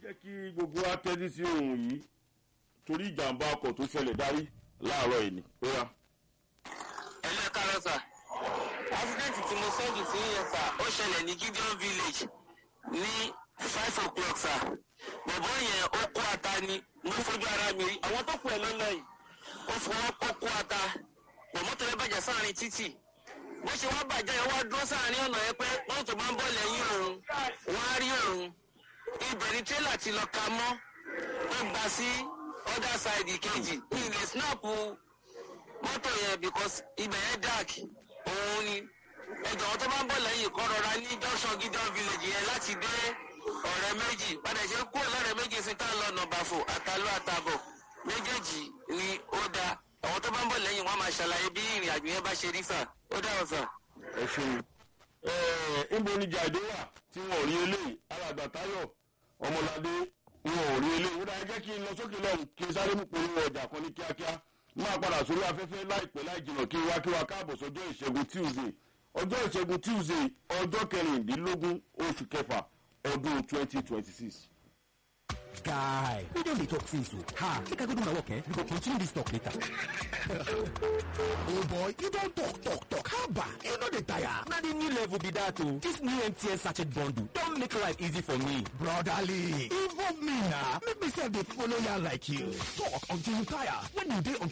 jẹ́ kí gbogbo wa tẹ́tí sí ohun yìí torí ìjàmbá ọkọ̀ tó ṣẹlẹ̀ dárí láàárọ̀ yìí ni. ó yá. ẹlẹ́ kárọ̀ sà accident tí mo sẹ́ẹ̀dì sí yẹn sà ó ṣẹlẹ̀ ní gideon village ní five o'clock sà bọ̀bọ̀ yẹn ó kó ata ni mo fojú ara mi rí àwọn tó kù ẹ̀ lọ́nà yìí ó fọwọ́ kó kó ata bọ̀mọ́tò rẹ̀ bàjẹ́ sáàrin títì bó ṣe wá bàjẹ́ yẹn wá dúró sáàrin ọ̀nà yẹn pé wọ́n tó máa ń bọ̀ lẹ́yìn òun wọ́n á rí òun ibẹ̀ ni tírélà ti lọ ka mọ́ ó gbà sí other side kejì ní ilẹ̀ snap mọ́tò yẹn because ibẹ̀ yẹn dark òun ni ẹjọ́ wọn tó bá ń bọ̀ lẹ́yìn kọ́ rọra ní junction gideon village yẹn láti dé ọ̀rẹ́ méjì padà ṣe kúrò lọ́rẹ́ méjì sí tá a lọ nọ̀bàfò àtàlọ́ àtàbọ̀ méjèèjì ni ó da àwọn tó bá ń bọ̀ lẹ́yìn wọn máa ṣàlàyé bí ìrìn àjò yẹn bá ṣe rí sà ó dáhùn sà. ẹ ṣeun ẹ ńbo ni jàdé wà tí wọn ò rí eléyìí alàgbà táyọ̀ ọmọládé wọn ò rí eléyìí ó dáa jẹ́ kí n lọ sókè lọ́hùn kí n sáré mú polówó ọjà kan ní kíákíá máa padà sórí afẹ́fẹ́ láìpẹ́ láì jìnnà kí n wá kí wá káàbọ̀ sọjọ́ ìṣẹ́gun tuesday ọjọ́ ìṣẹ́gun tuesday ọjọ́ kẹrìndínlógún oṣù kẹfà ọdún twenty twenty six. guy we don dey talk since o ha make i go do my work eh we go continue this talk later. oh boy you don talk talk talk haba you no dey tire. na the new level be that o this new mtn sachet bundle don make life easy for me. brotherly involve me na make me sef dey follow yarn like you talk until you tire when you dey on